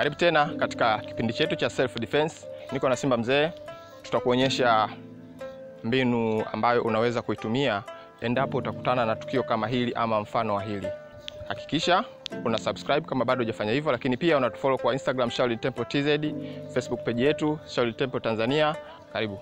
Karibu tena katika kipindi chetu cha self defense. Niko na Simba Mzee, tutakuonyesha mbinu ambayo unaweza kuitumia endapo utakutana na tukio kama hili ama mfano wa hili. Hakikisha una subscribe kama bado hujafanya hivyo, lakini pia unatufollow kwa Instagram Shaolin Temple TZ, Facebook page yetu Shaolin Temple Tanzania. Karibu.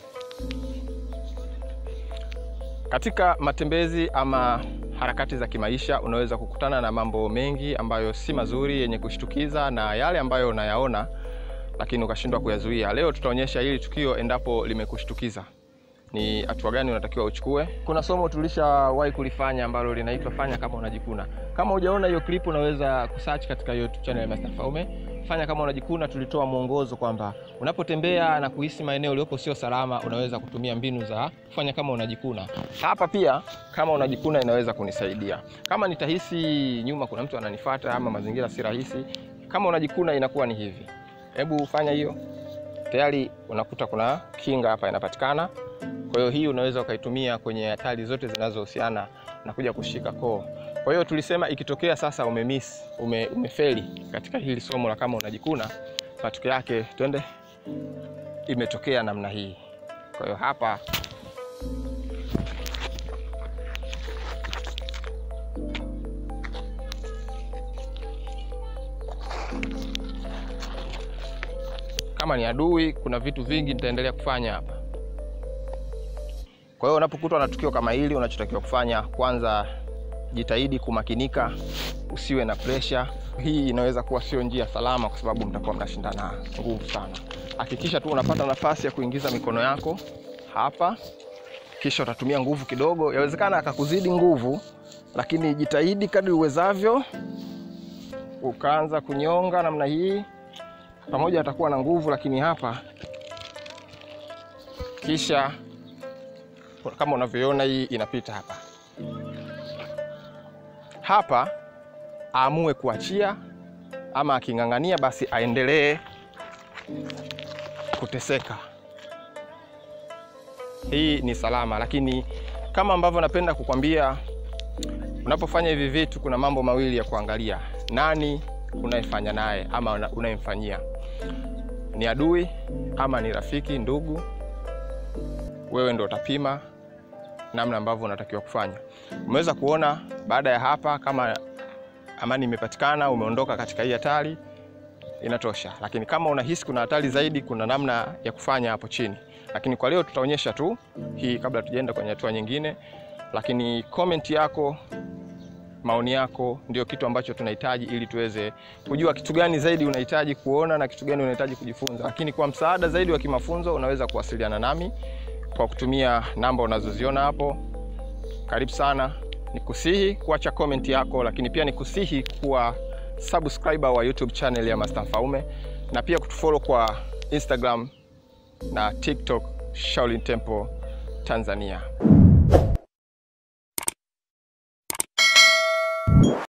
Katika matembezi ama harakati za kimaisha unaweza kukutana na mambo mengi ambayo si mazuri, yenye kushtukiza na yale ambayo unayaona lakini ukashindwa kuyazuia. Leo tutaonyesha hili tukio endapo limekushtukiza ni hatua gani unatakiwa uchukue. Kuna somo tulishawahi kulifanya ambalo linaitwa fanya kama unajikuna. Kama hujaona hiyo clip, unaweza kusearch katika YouTube channel ya Master Faume. Fanya kama unajikuna, tulitoa mwongozo kwamba unapotembea na kuhisi maeneo uliopo sio salama, unaweza kutumia mbinu za kufanya kama unajikuna. Hapa pia kama unajikuna inaweza kunisaidia. Kama nitahisi nyuma kuna mtu ananifuata ama mazingira si rahisi, kama unajikuna inakuwa ni hivi. Hebu fanya hiyo, tayari unakuta kuna kinga hapa inapatikana. Kwa hiyo hii unaweza ukaitumia kwenye hatari zote zinazohusiana na kuja kushika koo. Kwa hiyo tulisema ikitokea sasa umemiss, ume, umefeli katika hili somo la kama unajikuna, matokeo yake twende, imetokea namna hii. Kwa hiyo hapa kama ni adui, kuna vitu vingi nitaendelea kufanya hapa. Kwa hiyo unapokutwa na tukio kama hili, unachotakiwa kufanya kwanza, jitahidi kumakinika, usiwe na presha. Hii inaweza kuwa sio njia salama, kwa sababu mtakuwa mnashindana nguvu sana. Hakikisha tu unapata nafasi ya kuingiza mikono yako hapa, kisha utatumia nguvu kidogo. Yawezekana akakuzidi nguvu, lakini jitahidi kadri uwezavyo, ukaanza kunyonga namna hii. Pamoja atakuwa na nguvu, lakini hapa kisha kama unavyoona hii inapita hapa hapa, aamue kuachia ama aking'ang'ania, basi aendelee kuteseka. Hii ni salama, lakini kama ambavyo napenda kukwambia, unapofanya hivi vitu, kuna mambo mawili ya kuangalia: nani unayefanya naye ama unayemfanyia, ni adui ama ni rafiki, ndugu wewe ndo utapima namna ambavyo unatakiwa kufanya. Umeweza kuona baada ya hapa, kama amani imepatikana, umeondoka katika hii hatari, inatosha. Lakini kama unahisi kuna hatari zaidi, kuna namna ya kufanya hapo chini, lakini kwa leo tutaonyesha tu hii kabla tujaenda kwenye hatua nyingine. Lakini comment yako, maoni yako ndio kitu ambacho tunahitaji ili tuweze kujua kitu gani zaidi unahitaji kuona na kitu gani unahitaji kujifunza. Lakini kwa msaada zaidi wa kimafunzo, unaweza kuwasiliana nami kwa kutumia namba unazoziona hapo. Karibu sana, nikusihi kuacha comment yako, lakini pia nikusihi kuwa subscriber wa YouTube channel ya Master Faume na pia kutufollow kwa Instagram na TikTok Shaolin Temple Tanzania.